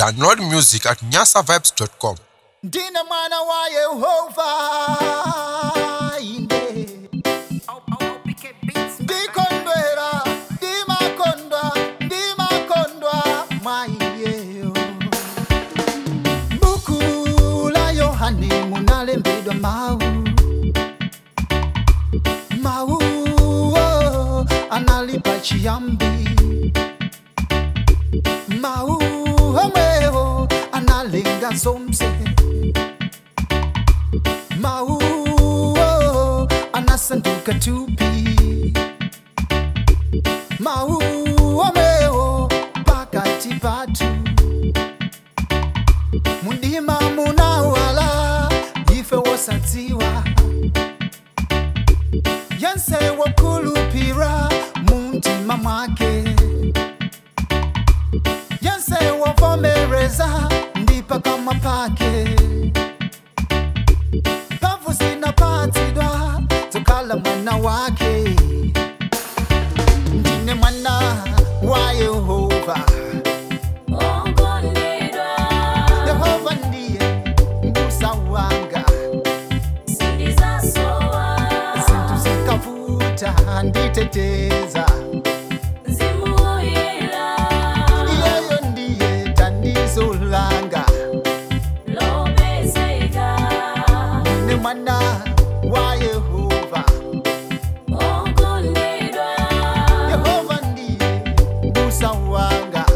Download music at nyasavibes.com. ndine mwana wa yehova ine ndikondwera ndimakondwa ndimakondwa mwaiyeyo buku la yohane munalembedwa mau mau oh, analipa chiyambi mau omwewo analenga zomse mau oh, anasanduka tupi mau omwewo pakati patu mundima munawala ife wosadziwa yense wokulupira muntima mwake yense wovomereza ndipa kama pake pavu zinapatidwa tokala mwana wake ndine mwana wa yehova yehova ndiye mbusa wanga zintu zikavuta nditeteza iyeyo ndiye thandizo langa ndine mwana wa yehova yehova ndiye mbusa wanga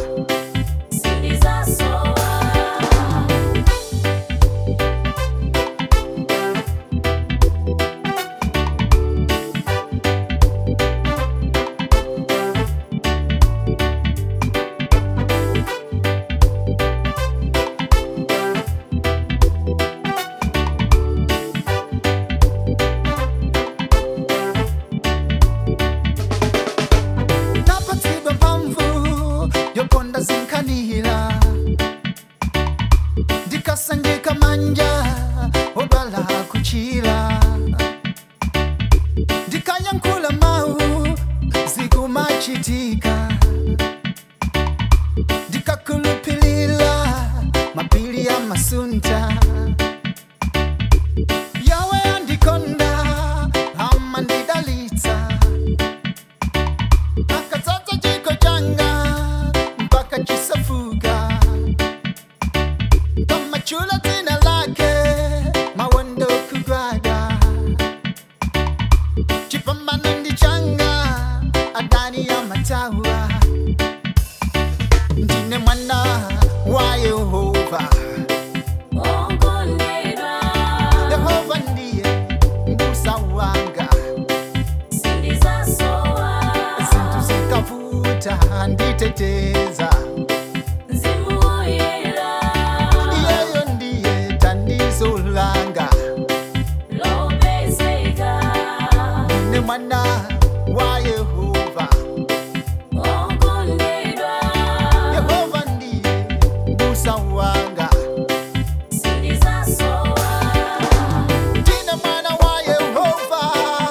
napatsidwa mphamvu yokonda zinkhanira ndikasangika manja odwala kuchira ndikayankhula mawu zikumachitika ndikakhulupilira mapiri ya masunta yawe andikonda amandidalitsa akatata chiko changa mpaka chisafuka kama chula tina lake mawondo kugwada chipambano ndi changa adani ya matawa ndine mwana wa yehova yehova ndiye mbusa wanga zintu zikavuta nditeteza iyeyo ndiye thandizo langa ne mwana wa yehova yehova ndiye mbusa wanga ndine mwana wa yehova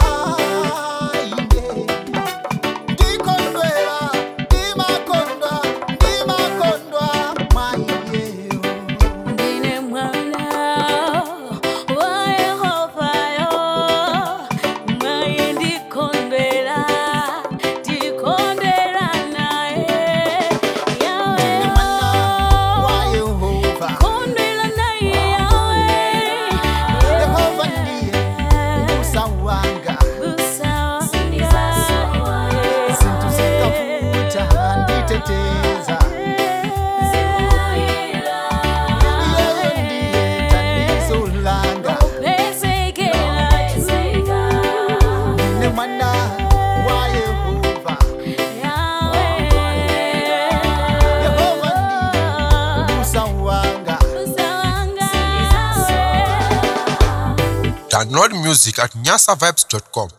ine ndikondwera ndimakondwa ndimakondwa mwaiyeyo Ndine mwana wa Yehova yo, mwaye ndikondwera, ndikondwera naye. Yawe ndine mwana wa yo, yehova kondwera naye Yawe. yehova ndiye mbusa wanga Busa zintu zikavuta nditeteza iyeyo ndiye thandizo langa ne mwana wa yehova yehova ndiye mbusa wanga Download music at nyasavibes.com.